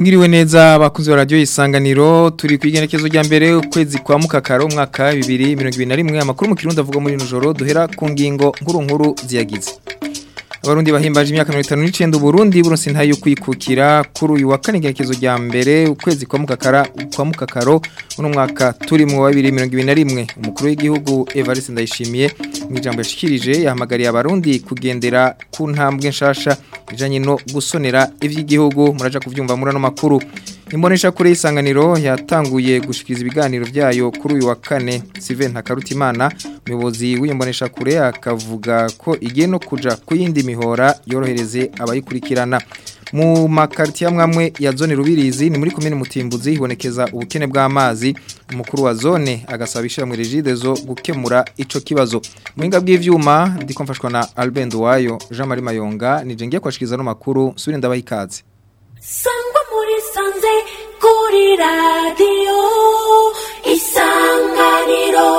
Mwiriwe neza abakunzi ba radio isanganiro turi kwigenekezo rya mbere ukwezi kwa mukakaro umwaka 2021 amakuru mu kirundo avuga muri nujoro duhera ku ngingo nkuru nkuru ziyagize Abarundi bahimbaje imyaka 59 Burundi buronse ntayo kwikukira kuri uyu wa kane igenekezo rya mbere ukwezi kwa mukakara kwa mukakaro uno mwaka turi mu wa 2021 umukuru w'igihugu Evariste Ndayishimiye mu ijambo yashikirije yahamagariye abarundi kugendera ku ntambwe nshasha ijanye no gusonera ivy'igihugu muraja kuvyumva muri ano makuru Imbonesha kure isanganiro yatanguye gushikiriza ibiganiro byayo kuri uyu wa kane Sylvain Ntakarutimana umuyobozi w'imbonesha kure akavuga ko igiye no kuja kuyindi mihora yorohereze abayikurikirana mu makarti ya mwamwe ya zone rubirizi ni muri komine mutimbuzi hibonekeza ubukene bw'amazi umukuru wa zone agasaba ishyirahamwe regidezo gukemura ico kibazo muhinga bw'ivyuma ndiko mfashwa na Albert Wayo Jean Marie Mayonga nije ngiye kwashikiriza no makuru suri ndabaha ikaze sangwa muri sanze kuri radiyo isanganiro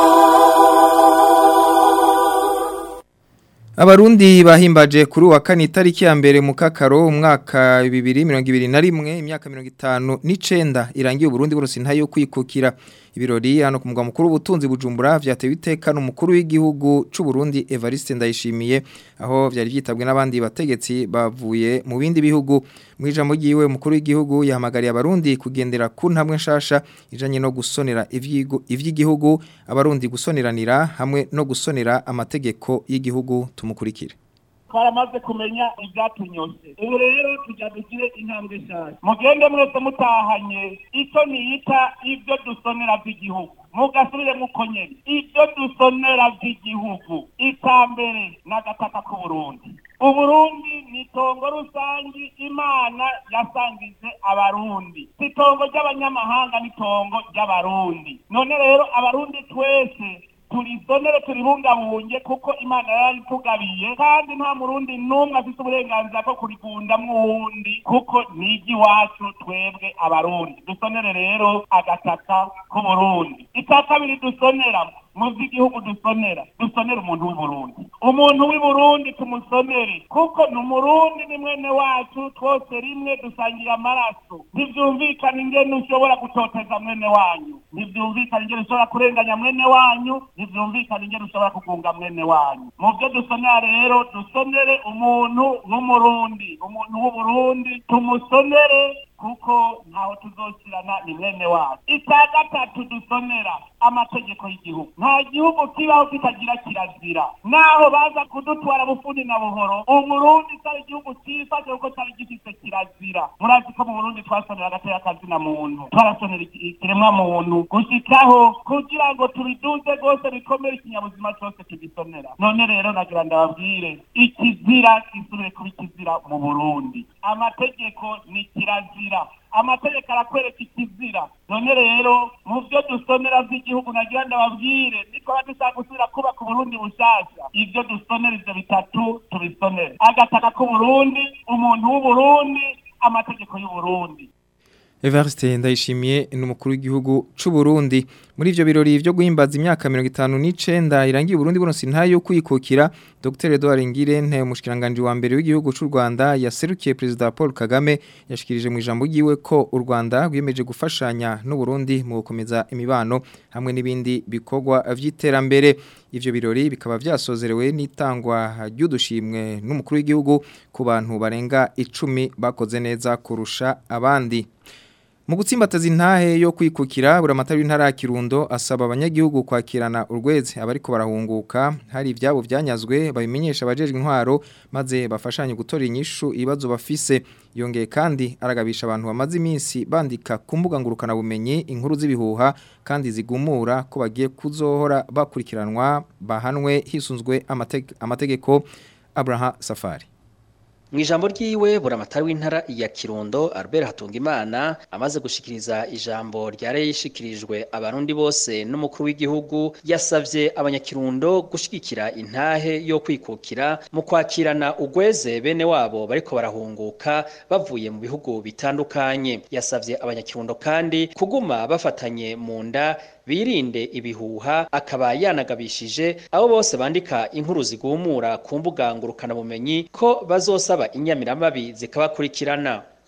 Abarundi bahimbaje kuri wa kane itariki ya mbere mu kakaro umwaka 2021 imyaka 59 irangiye Burundi burose ntayo kwikukira ibirori hano ku mugwa mukuru w'ubutunzi bujumbura vyatewe iteka n'umukuru w'igihugu c'u Burundi Evariste Ndayishimiye aho vyari vyitabwe n'abandi bategetsi bavuye mu bindi bihugu mu ijambo ryiwe umukuru w'igihugu yahamagariye abarundi kugendera ku ntambwe nshasha ijanye no gusonera ivy'igihugu abarundi gusoneranira hamwe no gusonera amategeko y'igihugu tumukurikire twaramaze kumenya ibyatunyose ubu rero tujya dugire intambwe nshyashya mugende mwese mutahanye icyo niyita ibyo dusonera by'igihugu mugasubire muko nyene ibyo dusonera by'igihugu icya mbere ni agataka k'uburundi uburundi ni itongo rusangi imana yasangije abarundi si itongo ry'abanyamahanga ni itongo ry'abarundi none rero abarundi twese turizonere turibungabunge kuko imana yaritugabiye kandi nta murundi n'umwe afite uburenganzira bwo kurigundamwo uwundi kuko ni iry'iwacu twebwe abarundi dusonere rero agataka k'uburundi icya kabiri dusonera mu by'igihugu dusonera dusonera umuntu w'uburundi umuntu w'uburundi tumusonere kuko ni umurundi ni mwene wacu twose rimwe dusangira amaraso ntibyumvikana ingene ushobora gutoteza mwene wanyu ntibyumvikana ingene ushobora kurenganya mwene wanyu ntibyumvikana ingene ushobora kugunga mwene wanyu mu byo dusonera rero dusonere umuntu w'umurundi umuntu w'uburundi tumusonere kuko ntaho tuzosirana ni mwene wacu icya gatatu dusonera amategeko y'igihugu nta gihugu kibaho kitagira kirazira naho baza kudutwara bufundi na buhoro umurundi cyari igihugu cyifashe kuko cyari gifite kirazira murazi ko mu burundi twasonera agateka kazina muntu twarasonera ikiremwa muntu gushikaho kugira ngo tubiduze rwose bikomere ikinyabuzima cyose tugisonera none rero nagira ndababwire ikizira gisubire kuba ikizira mu burundi amategeko ni kirazira amategeko arakwereka ikizira none rero mu byo dusonera by'igihugu nagira ndababwire nitwaba dushaka gusubira kubaka uburundi bushasha ibyo dusonera ivyo bitatu tubisonere agataka k'uburundi umuntu w'uburundi amategeko y'uburundi Evariste ndayishimiye n'umukuru w'igihugu c'u Burundi muri ivyo birori byo guhimbaza imyaka 59 irangiye Burundi buronse ntayo kwikukira Dr Edouard Ngirente umushikiranganje wa mbere w'igihugu c'u Rwanda yaserukiye president Paul Kagame yashikirije mu ijambo ryiwe ko u Rwanda rwiyemeje gufashanya n'u Burundi mu gukomeza imibano hamwe n'ibindi bikorwa vy'iterambere ivyo birori bikaba vyasozerewe n'itangwa ry'udushimwe n'umukuru w'igihugu ku bantu barenga 10 bakoze neza kurusha abandi mu gutsimbataza intahe yo kwikukira buramatari w'intara ya Kirundo asaba abanyagihugu kwakirana urweze abariko barahunguka hari ivyabo vyanyazwe babimenyesha abajejwe intwaro maze bafashanye gutora inyishu ibibazo bafise yongeye kandi aragabisha abantu bamaze iminsi bandika ku mbuga ngurukana bumenyi inkuru z'ibihuha kandi zigumura ko bagiye kuzohora bakurikiranwa bahanwe hisunzwe amateg amategeko Abraham Safari Mwijambo ryiwe buramatari w'intara ya Kirundo Albert Hatungimana amaze gushikiriza ijambo ryare yishikirijwe abarundi bose n'umukuru w'igihugu yasavye abanyakirundo gushigikira intahe yo kwikukira mu kwakirana ugweze bene wabo bariko barahunguka bavuye mu bihugu bitandukanye yasavye abanyakirundo kandi kuguma bafatanye mu nda birinde ibihuha akaba yanagabishije abo bose bandika inkuru zigumura ku mbuga ngurukana bumenyi ko bazosaba inyamiramabi zikabakurikirana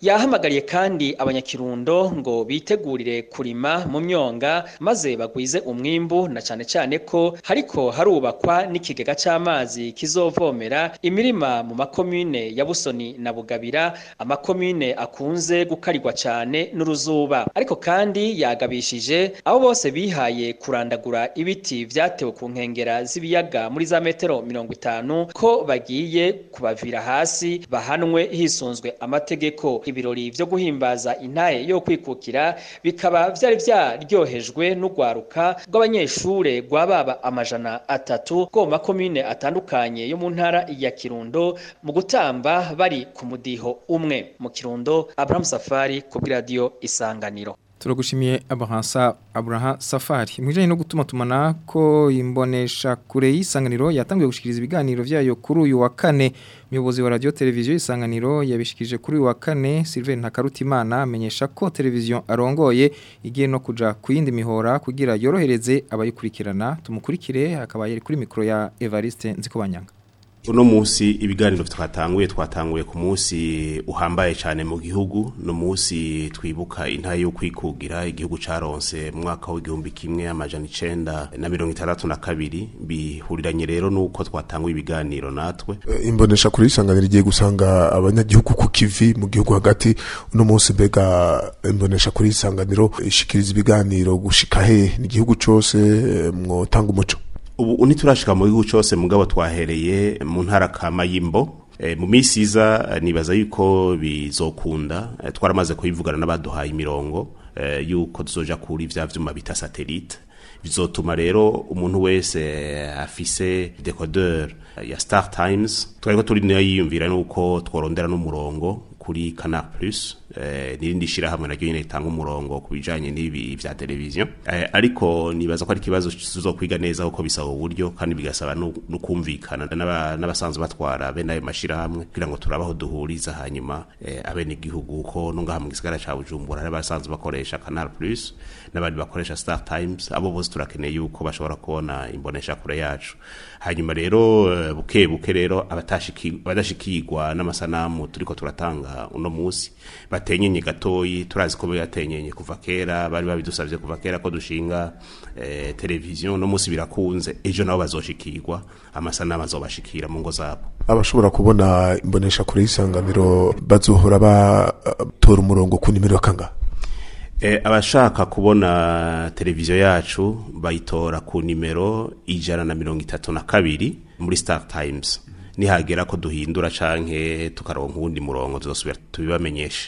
yahamagariye kandi abanyakirundo ngo bitegurire kurima mu myonga maze bagwize umwimbu na cane cane ko hariko harubakwa n'ikigega c'amazi kizovomera imirima mu makomine ya Busoni na Bugabira amakomine akunze gukarirwa cane n'uruzuba ariko kandi yagabishije abo bose bihaye kurandagura ibiti vyatewe ku nkengera z'ibiyaga muri za metero mirongo itanu ko bagiye kubavira hasi bahanwe hisunzwe amategeko ibirori vyo guhimbaza intahe yo kwikukira bikaba vyari vyaryohejwe n'ugwaruka rw'abanyeshure rwababa amajana atatu rwo mu makomine atandukanye yo mu ntara ya Kirundo mu gutamba bari ku mudiho umwe mu Kirundo Abraham Safari ku radio Isanganiro Turagushimiye Abraham Abraham Safari. Mwijanye no gutuma tumana ko imbonesha kure y'isanganiro yatangiye gushikiriza ibiganiro vyayo kuri uyu wa kane. Muyobozi wa radio televiziyo isanganiro yabishikije kuri uyu wa kane Sylvain Ntakarutimana amenyesha ko televiziyo arongoye igiye no kuja ku yindi mihora kugira yorohereze abayikurikirana. Tumukurikire akaba yari kuri mikro ya Evariste Nzikobanyanga. uno munsi ibiganiro twatanguye twatanguye ku munsi uhambaye cyane mu gihugu no munsi twibuka intaye yo kwikugira igihugu caronse mu mwaka w'igihumbi kimwe amajana icenda na mirongo itandatu na kabiri bihuriranye rero nuko twatanguye ibiganiro natwe imbonesha kuri isanganiro igiye gusanga abanyagihugu ku kivi mu gihugu hagati uno munsi mbega imbonesha kuri isanganiro ishikiriza ibiganiro gushika he ni igihugu cose mwotanga umuco ubu ntiturashika mu gihugu cyose mugabo twahereye mu ntara kama y'imbo e, mu minsi iza nibaza yuko bizokunda e, twaramaze kuyivugana n'abaduhaye imirongo e, yuko tuzoja kuri vya vyuma bita satellite bizotuma rero umuntu wese afise decoder ya Star Times twariko turi nayo yiyumvira nuko tworondera n'umurongo kuri Canal Plus eh, nirindi shirahamwe naryo nyene ritanga umurongo ku bijanye n'ibi vya televiziyo eh, ariko nibaza ko ari ikibazo tuzokwiga neza uko bisaba uburyo kandi bigasaba no no kumvikana n'aba- n'abasanzwe batwara bene ayo mashirahamwe kugira ngo turabaho duhuriza hanyuma eh, abene igihugu ko no ngaha mu gisagara ca Bujumbura hari abasanzwe bakoresha Canal Plus n'abandi bakoresha Star Times abo bose turakeneye yuko bashobora kubona imbonesha kure yacu hanyuma rero eh, buke buke rero abatashiki abadashikirwa n'amasanamu turiko turatanga uno musi batenyenye gatoyi turazi ko batenyenye kuva kera bari babidusavye kuva kera ko dushinga eh, televiziyo no musi birakunze ejo nabo bazoshikirwa amasanamu azobashikira mu ngo zabo abashobora kubona imbonesha kure y'isanganiro bazohora batora umurongo ku nimero kanga E, abashaka kubona televiziyo yacu bayitora ku nimero ijana na mirongo itatu na kabiri muri Star Times nihagera ko duhindura canke tukaronka uwundi murongo tuzosubira tubibamenyeshe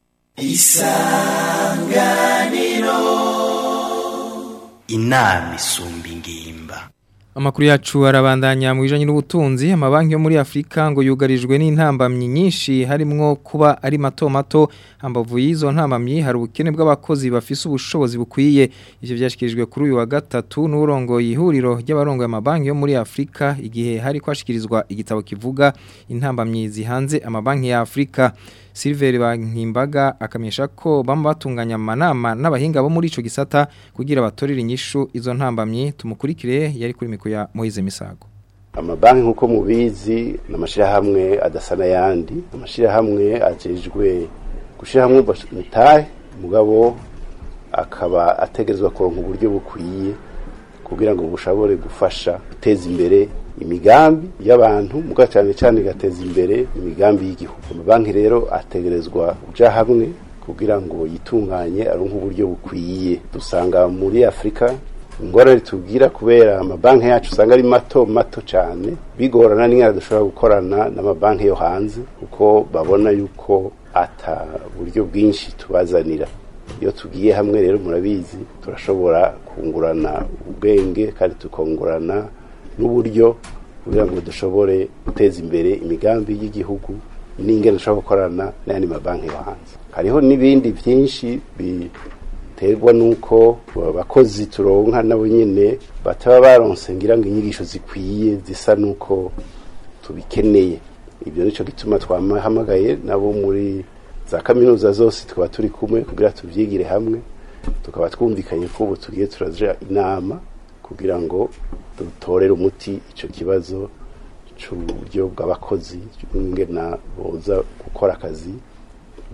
inama isumba ingimba Amakuru yacu arabandanya mu bijanye n'ubutunzi amabanki yo muri Afrika ngo yugarijwe n'intambamyi nyinshi harimwo kuba ari mato mato hambavu y'izo ntambamyi hari ubukene bw'abakozi bafise ubushobozi bukwiye ivyo byashikirijwe kuri uyu wa gatatu n'urongo ihuriro ry'abarongo amabanki yo muri Afrika igihe hari kwashikirizwa igitabo kivuga intambamyi zihanze amabanki ya Afrika Silver Bankimbaga akamenyesha ko bamba batunganya amanama n'abahinga bo muri ico gisata kugira batorere inyishu izo ntambamyi tumukurikire yari kuri mikro ya Moize Misago amabanki nk'uko mubizi ni amashyirahamwe adasa n'ayandi amashyirahamwe ajejwe gushyirahamwe mitahe mugabo akaba ategerezwa kuronka uburyo bukwiye kugira ngo bushobore gufasha guteza imbere imigambi y'abantu muga cyane cyane igateza imbere imigambi y'igihugu amabanki rero ategerezwa kuja hamwe kugira ngo yitunganye aronke uburyo bukwiye dusanga muri afurika ingorane tubwira kubera amabanki yacu usanga ari mato mato cyane bigorana n'ingana dushobora gukorana n'amabanki yo hanze kuko babona yuko ata buryo bwinshi tubazanira iyo tugiye hamwe rero murabizi turashobora kungurana ubwenge kandi tukungurana n'uburyo kugira ngo dushobore guteza imbere imigambi y'igihugu n'ingene dushobora gukorana n'ayandi mabanki yo hanze hariho n'ibindi byinshi biterwa n'uko abakozi turonka nabo nyine bataba baronse ngira ngo inyigisho zikwiye zisa n'uko tubikeneye ibyo nicyo gituma twahamagaye nabo muri za kaminuza zose tukaba turi kumwe kugira tubyigire hamwe tukaba twumvikanye ko ubu tugiye turaja inama kugira ngo dutorere umuti icyo kibazo cy'uburyo bw'abakozi n'ingena boza gukora akazi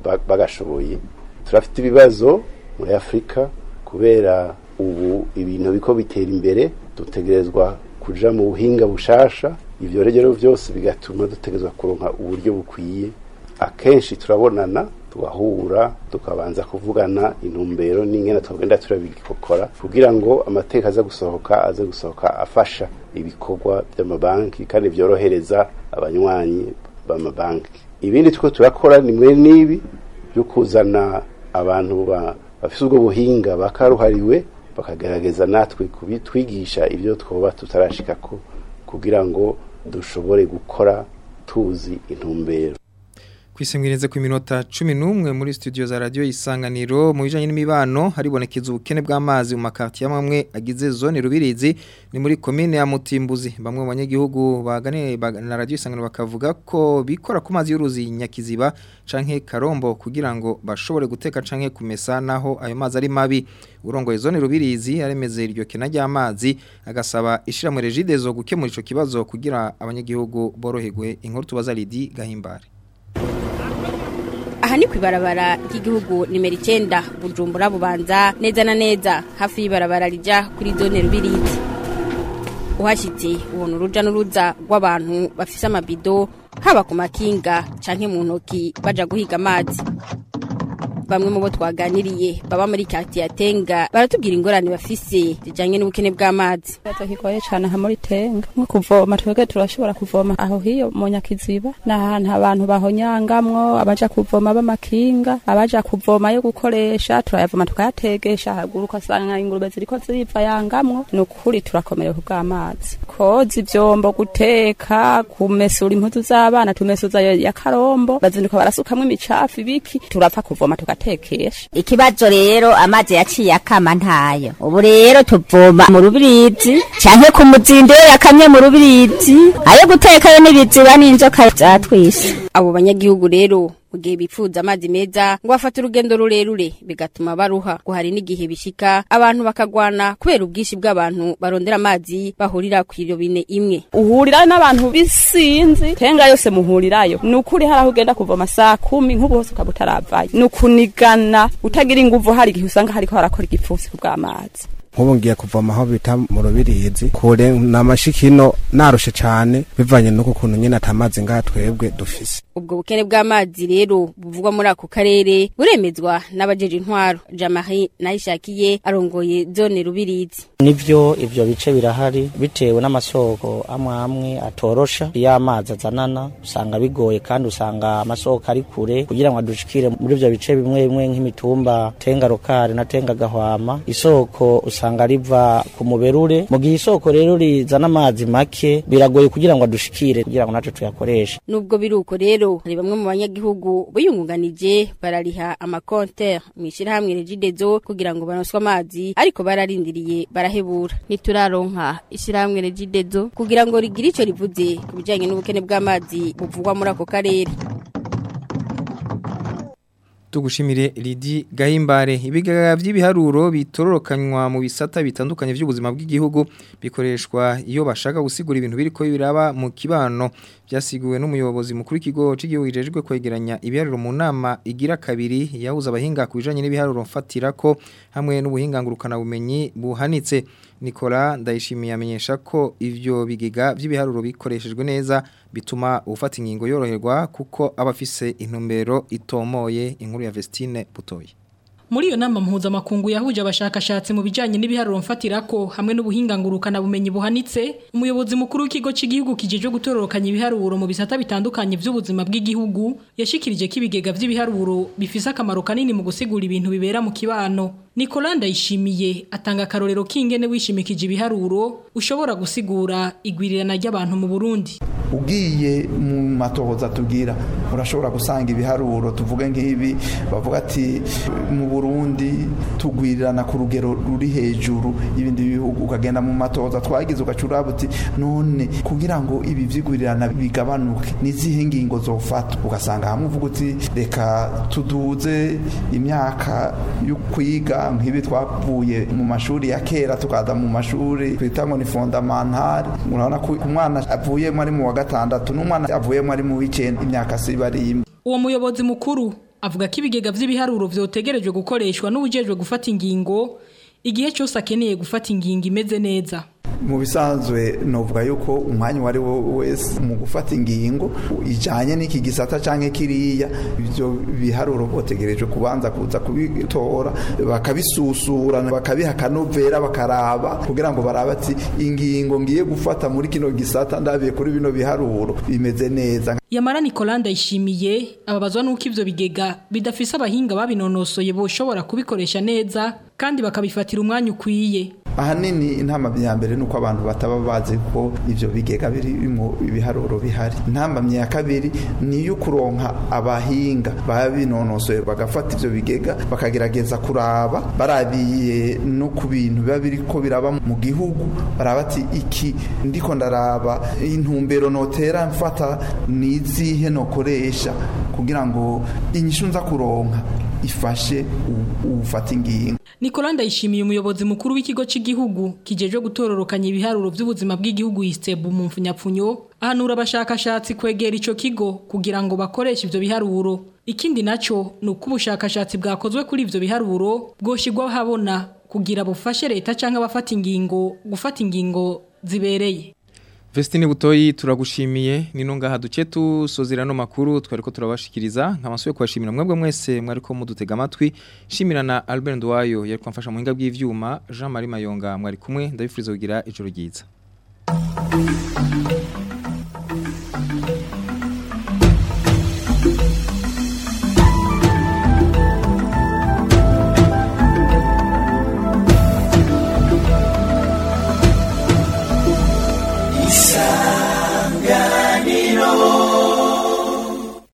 ba- bagashoboye turafite ibibazo muri afurika kubera ubu ibintu biko bitera imbere dutegerezwa kuja mu buhinga bushasha ivyo rero byose bigatuma dutegerezwa kuronka uburyo bukwiye akenshi turabonana tugahura tukabanza kuvugana intumbero n'ingene twagenda turabikokora kugira ngo amateka aze gusohoka aze gusohoka afasha ibikorwa by'amabanki kandi byorohereza abanywanyi b'amabanki ibindi two turakora ni mwe n'ibi byo kuzana abantu ba- bafise ubwo buhinga bakaruhariwe bakagerageza natwe kubitwigisha ibyo twoba tutarashikako kugira ngo dushobore gukora tuzi intumbero Kwisemwireze ku minota 11 muri studio za radio isanganiro mu bijanye n'imibano haribonekeza ubukene bw'amazi mu makati y'amwe agize zone rubirizi ni muri commune ya Mutimbuzi bamwe mu banyagihugu bagane baga- na radio isanganiro bakavuga ko bikora ku mazi y'uruzi nyakiziba canke karombo kugira ngo bashobore guteka canke kumesa naho ayo mazi ari mabi urongoye zone rubirizi aremeze iryo kena ry'amazi agasaba ishira mu regidezo gukemura ico kibazo kugira abanyagihugu boroherwe inkuru tubaza Lidi Gahimbare aha ni ku ibarabara ry'igihugu nimero icyenda bujumbura bubanza neza na neza hafi y'ibarabara rijya kuri zone rubirizi uhashyitse ubona uruja n'uruza rw'abantu bafise amabido haba ku makinga canke mu ntoki baja guhiga amazi bamwe mu bo twaganiriye baba muri kati ya tenga baratubwira ingorane bafise zijanye n'ubukene bw'amazi ikibazo kigoye cyane aha muri tenga nko kuvoma twebwe turashobora kuvoma aho hiyo mu nyakiziba ni ahantu abantu bahonyangamwo abaja kuvoma b'amakinga abaja kuvoma yo gukoresha turayavoma tukayategesha haruguru ugasanga ingurube ziriko ziriva yangamwo ni ukuri turakomerewe ku bw'amazi koza ivyombo guteka kumesura impuzu z'abana tumesuza yo ya karombo bazinduka barasukamwo imicafu ibiki turapfa kuvoma tugatekesha ikibazo rero amazi yaciye akama ntayo ubu rero tuvoma mu rubirizi canke ku muzindo iyo yakamye mu rubirizi ayo gutekayo n'ibiziba n'inzoka zatwise abo banyagihugu rero mu gihe bipfuza amazi meza ngo bafate urugendo rurerure bigatuma baruha ngo hari n'igihe bishika abantu bakagwana kubera ubwinshi bw'abantu barondera amazi bahurira ku irobine imwe uhurirayo n'abantu bisinzi tenga yose muhurirayo ni ukuri hari aho ugenda kuvoma saa kumi nk'ubu hose ukaba utaravayo ni ukunigana utagira inguvu hari igihe usanga hariko harakora igipfusi ku bw'amazi nk'ubu ngiye kuvoma aho bita mu rubirizi kure ni amashikino narushe cyane bivanye n'uko kuntu nyine atamazi ngaha twebwe dufise ubwo bukene bw'amazi rero buvugwa muri ako karere buremezwa n'abajeje intwaro jamari nayishakiye arongoye zone rubirizi nivyo ivyo bice birahari bitewe n'amasoko amwe amwe atorosha iyo amazi azanana usanga bigoye kandi usanga amasoko ari kure kugira ngo adushikire muri ivyo bice bimwe bimwe nk'imitumba tenga rokari na tenga gahwama isoko usanga riva ku muberure mu gihe isoko rero rizana amazi make biragoye kugira ngo adushikire kugira ngo natwe tuyakoreshe nubwo biri uko rero hari bamwe mu banyagihugu biyungunganije barariha amakonter mu ishyirahamwe regidezo kugira ngo baronswe amazi ariko bararindiriye barahebura ntituraronka ishyirahamwe regidezo kugira ngo rigire icyo rivuze ku bijyanye n'ubukene bw'amazi buvugwa muri ako karere tugushimire Lidi Gahimbare ibigaga by'ibiharuro bitororokanywa mu bisata bitandukanye by'ubuzima bw'igihugu bikoreshwa iyo bashaka gusigura ibintu biriko biraba mu kibano byasiguwe n'umuyobozi mukuru w'ikigo cy'igihugu ijejwe kwegeranya ibiharuro mu nama igira kabiri yahuza abahinga ku bijanye n'ibiharuro mfatira ko hamwe n'ubuhinga ngurukana bumenyi buhanitse Nicola ndayishimiye amenyesha ko ivyo bigega by'ibiharuro bikoreshejwe neza bituma ufata ingingo yoroherwa kuko abafise intumbero itomoye inkuru ya Vestine Butoyi Muri iyo nama mpuzamakungu yahuje abashakashatsi mu bijanye n'ibiharuro mfatirako hamwe n'ubuhinga ngurukana bumenyi buhanitse umuyobozi mukuru w'ikigo cy'igihugu kijejwe gutororokanya ibiharuro mu bisata bitandukanye by'ubuzima bw'igihugu yashikirije ko ibigega by'ibiharuro bifise akamaro kanini mu gusigura ibintu bibera mu kibano Nicola Ndayishimiye atanga akarorero k'ingene wishimikije ibiharuro ushobora gusigura igwirirana ry'abantu mu Burundi ugiye mu matohoza tugira urashobora gusanga ibiharuro tuvuge nk'ibi bavuga ati mu Burundi tugwirirana ku rugero ruri hejuru y'ibindi bihugu ukagenda mu matohoza twagize ugacura buti none kugira ngo ibi vyigwirirana bigabanuke nizihe ngingo zofata ugasanga hamwe uvuga uti reka tuduze imyaka yo kwiga nk'ibi twavuye mu mashuri ya kera tukaza mu mashuri twita ngo ni fondamentale urabona ko umwana avuyemo ari mu wa gatandatu n'umwana avuyemo ari mu w'icenda imyaka siba ari imwe uwo muyobozi mukuru avuga ko ibigega vy'ibiharuro vyotegerejwe gukoreshwa n'ubujejwe gufata ingingo igihe cyose akeneye gufata ingingo imeze neza mu bisanzwe novuga yuko umwanya uwo ari wo wese mu gufata ingingo ijanye n'iki gisata canke kiriya ivyo biharuro botegereje kubanza kuza kubitora bakabisusura bakabiha akanovera bakaraba kugira ngo barabe ati ingingo ngiye gufata muri kino gisata ndabiye kuri bino biharuro bimeze neza Yamara Nicolas Ndayishimiye ababazwa nuko ivyo bigega bidafise abahinga babinonosoye boshobora kubikoresha neza kandi bakabifatira umwanya ukwiye ahanini intama ya mbere nuko abantu bataba bazi ko ivyo bigega birimo ibiharuro bihari intama ya kabiri ni yo kuronka abahinga babinonosoye bagafata ivyo bigega bakagerageza kuraba barabiye no ku bintu biba biriko biraba mu gihugu baraba ati iki ndiko ndaraba intumbero notera mfata nizihe nokoresha kugira ngo inyishu nza kuronka ifashe ufata ingingo Nicolas Ndayishimiye umuyobozi mukuru w'ikigo cy'igihugu kijeje gutororokanya ibiharuro by'ubuzima bw'igihugu Istebu mu mfunyapfunyo ahanura abashakashatsi kwegera ico kigo kugira ngo bakoreshe ivyo biharuro ikindi naco ni uko ubushakashatsi bwakozwe kuri ivyo biharuro bwoshigwa habona kugira bufashe leta canke abafata ingingo gufata ingingo zibereye Vestine Butoyi turagushimiye nino ngaha duce tusozera no makuru twariko turabashikiriza nkabasuye kwashimira mwebwe mwese mwariko mudutega amatwi shimira na Albert Ndwayo yariko amfasha mu hinga bw'ivyuma Jean Marie Mayonga mwari kumwe ndabifuriza kugira ijoro ryiza